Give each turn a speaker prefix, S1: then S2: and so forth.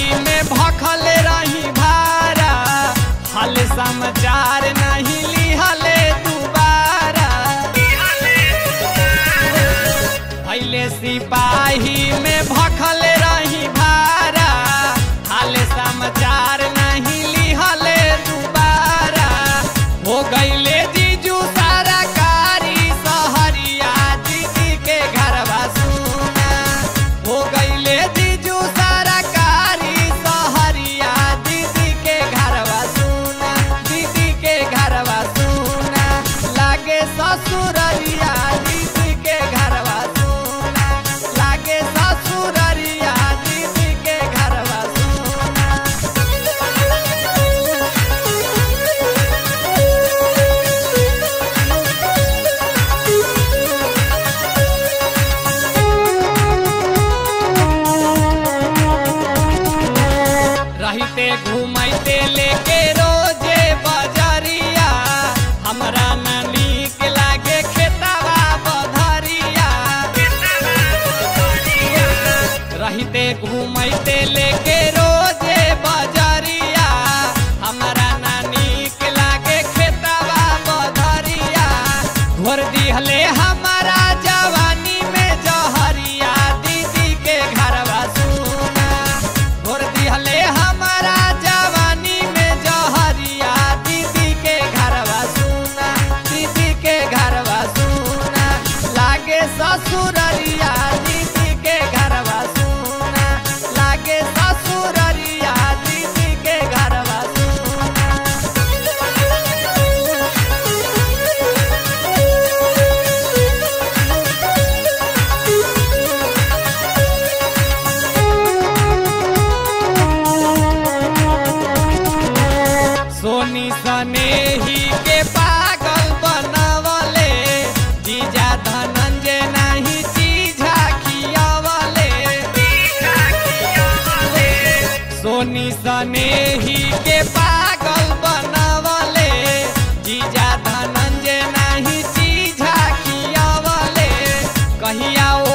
S1: में भखल रही भारा हाल समाचार नहीं लिहले दुबारा भैले सिपाही में भखल रही भारा हाल समाचार नहीं लिहले दुबारा हो गईले जीजू सारा कारी सहरिया दीदी के घरवा सुना हो गईले जीजू सारा कारी सहरिया दीदी के घरवा सुना दीदी के घरवा सुना लागे ससुररिया दीदी के घरवा सुना लागे ससुररिया दीदी के घरवा सुना रहते घूमते लेके रोजे बजरिया हमरा न नीक लागे खेतवा बधरिया रहते घूमते लेके रोजे बजरिया हमरा न नीक लागे खेतवा बधरिया घोर दिहले हमारा जवानी में जहरिया दीदी के घरवा सुना घोर दिहले हमारा जवानी में जहरिया दीदी के घरवा सुना दीदी के घरवा सुना लागे ससुररिया दीदी के घरवा सुना लागे ससुररिया दीदी के घरवा सुना सोनी सने ही के पागल बनवले जीजा धनंजय नहीं चीजा खियावले सोनी सने ही के पागल बनवले जीजा धनंजय नहीं चीजा खियावले कहिया